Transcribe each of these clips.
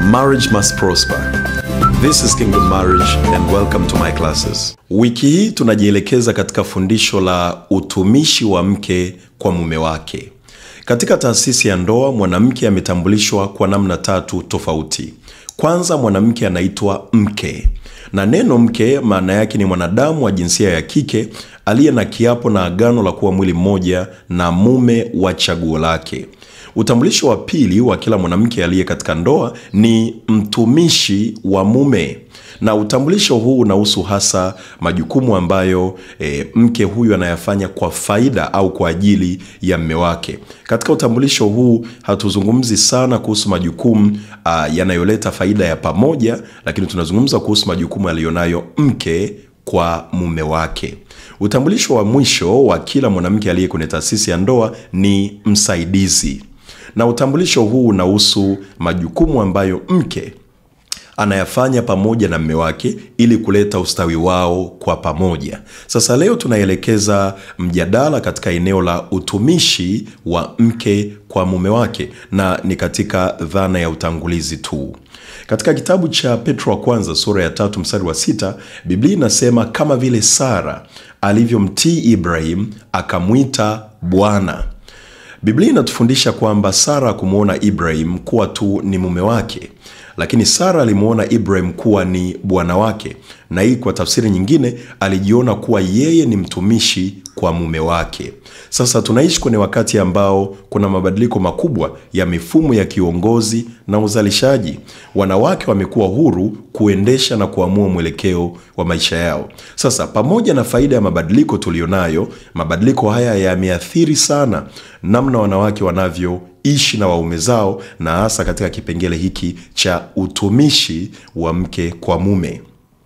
Marriage must prosper. This is Kingdom Marriage and welcome to my classes. Wiki hii tunajielekeza katika fundisho la utumishi wa mke kwa mume wake. Katika taasisi ya ndoa, mwanamke ametambulishwa kwa namna tatu tofauti. Kwanza, mwanamke anaitwa mke, na neno mke maana yake ni mwanadamu wa jinsia ya kike aliye na kiapo na agano la kuwa mwili mmoja na mume wa chaguo lake. Utambulisho wa pili wa kila mwanamke aliye katika ndoa ni mtumishi wa mume, na utambulisho huu unahusu hasa majukumu ambayo e, mke huyu anayafanya kwa faida au kwa ajili ya mme wake. Katika utambulisho huu hatuzungumzi sana kuhusu majukumu ah, yanayoleta faida ya pamoja, lakini tunazungumza kuhusu majukumu aliyonayo mke kwa mume wake. Utambulisho wa mwisho wa kila mwanamke aliye kwenye taasisi ya ndoa ni msaidizi, na utambulisho huu unahusu majukumu ambayo mke anayafanya pamoja na mme wake ili kuleta ustawi wao kwa pamoja. Sasa leo tunaelekeza mjadala katika eneo la utumishi wa mke kwa mume wake, na ni katika dhana ya utangulizi tu. Katika kitabu cha Petro wa kwanza sura ya tatu mstari wa sita Biblia inasema kama vile Sara alivyomtii Ibrahim akamwita Bwana. Biblia inatufundisha kwamba Sara kumwona Ibrahim kuwa tu ni mume wake, lakini Sara alimwona Ibrahim kuwa ni bwana wake, na hii kwa tafsiri nyingine alijiona kuwa yeye ni mtumishi kwa mume wake. Sasa tunaishi kwenye wakati ambao kuna mabadiliko makubwa ya mifumo ya kiongozi na uzalishaji. Wanawake wamekuwa huru kuendesha na kuamua mwelekeo wa maisha yao. Sasa pamoja na faida ya mabadiliko tuliyonayo, mabadiliko haya yameathiri sana namna wanawake wanavyoishi na waume zao, na hasa katika kipengele hiki cha utumishi wa mke kwa mume.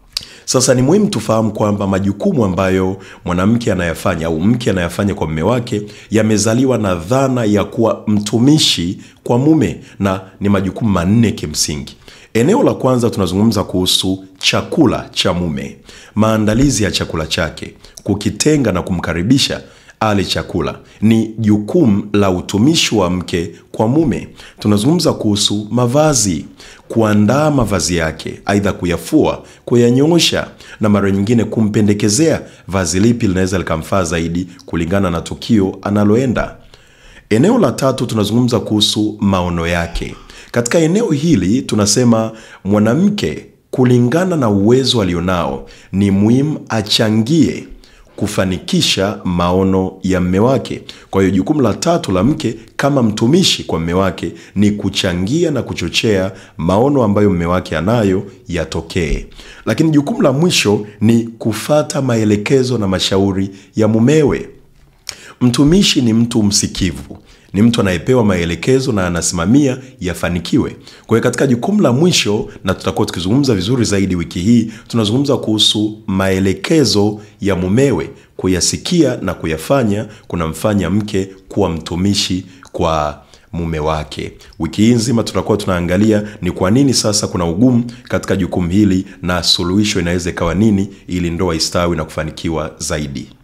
Sasa ni muhimu tufahamu kwamba majukumu ambayo mwanamke anayafanya au mke anayafanya kwa mume wake yamezaliwa na dhana ya kuwa mtumishi kwa mume, na ni majukumu manne kimsingi. Eneo la kwanza tunazungumza kuhusu chakula cha mume, maandalizi ya chakula chake, kukitenga na kumkaribisha ale chakula ni jukumu la utumishi wa mke kwa mume. Tunazungumza kuhusu mavazi, kuandaa mavazi yake, aidha kuyafua, kuyanyoosha, na mara nyingine kumpendekezea vazi lipi linaweza likamfaa zaidi kulingana na tukio analoenda. Eneo la tatu tunazungumza kuhusu maono yake. Katika eneo hili tunasema mwanamke, kulingana na uwezo alionao, ni muhimu achangie kufanikisha maono ya mme wake. Kwa hiyo jukumu la tatu la mke kama mtumishi kwa mme wake ni kuchangia na kuchochea maono ambayo mme wake anayo yatokee. Lakini jukumu la mwisho ni kufata maelekezo na mashauri ya mumewe. Mtumishi ni mtu msikivu, ni mtu anayepewa maelekezo na anasimamia yafanikiwe. Kwa hiyo katika jukumu la mwisho, na tutakuwa tukizungumza vizuri zaidi wiki hii, tunazungumza kuhusu maelekezo ya mumewe. Kuyasikia na kuyafanya kunamfanya mke kuwa mtumishi kwa mume wake. Wiki hii nzima tutakuwa tunaangalia ni kwa nini sasa kuna ugumu katika jukumu hili na suluhisho inaweza ikawa nini ili ndoa istawi na kufanikiwa zaidi.